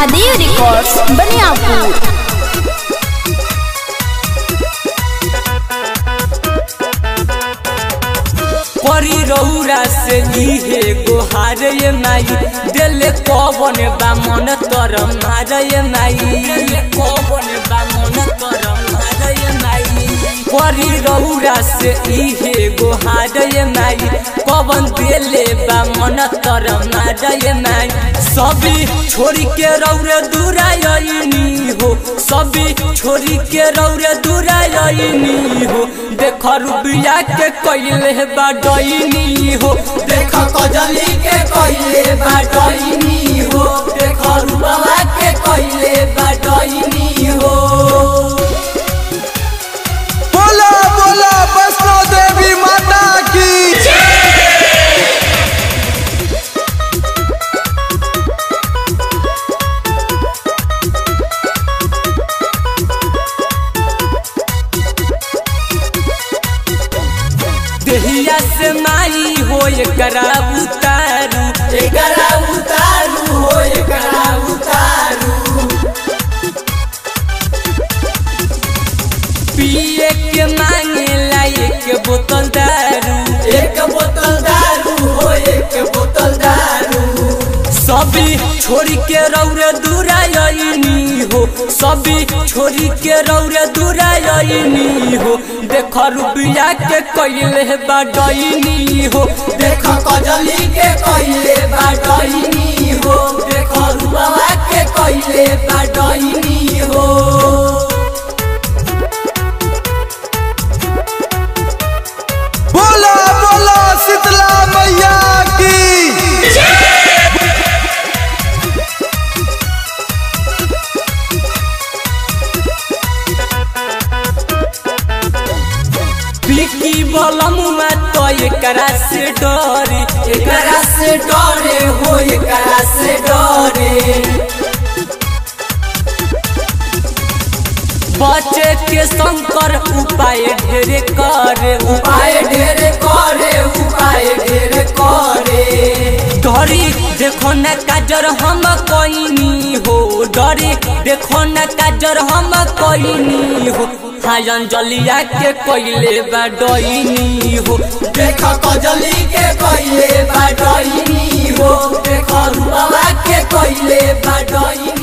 Mahadev records Baniyapur परी रौरा से इहे गोहार ये माई दिल कवन बा मन तर मार ये माई दिल कवन बा मन तर मार ये माई परी रौरा से इहे गोहार ये माई कवन दिले बा मन तर मार ये माई सभी छोड़ी के रौरे दूरायनी हो सभी छोड़ी के रौरे दूरायनी हो देख रुबिया के कैले बा डईनी हो देख कजली के कैले बा डईनी हो देख रुबवा के कैले बा डईनी हो बोला बोला वैष्णो देवी माता की देहिया से माई हो एकरा उतारू एकरा उतारू हो एकरा उतारू पिए के मांगे ला एक बोतल दारू एक बोतल दारू हो एक बोतल दारू सभी छोड़ी के रौरे दूरायनी हो सभी छोड़ी के रौरे दूरायनी हो देख रुबिया के कैले बा डईनी हो देख कजली के कैले बा डईनी हो देख रुबवा के कैले बा डईनी हो बोला बोला शीतला मैया की बिकी बलमुआ तो एकरा से डरे एकरा से डरे हो एकरा से डरे बचे के शंकर उपाय ढेरे करे उपाय ढेरे करे उपाय ढेरे करे डरी देखो न काजर हम कोइनी हो डरी देखो न काजर हम कोइनी हो हाँ अंजलिया के कोइले बा डईनी हो देख कजली के कोइले बा डईनी हो देख रुबवा के कोइले बा डईनी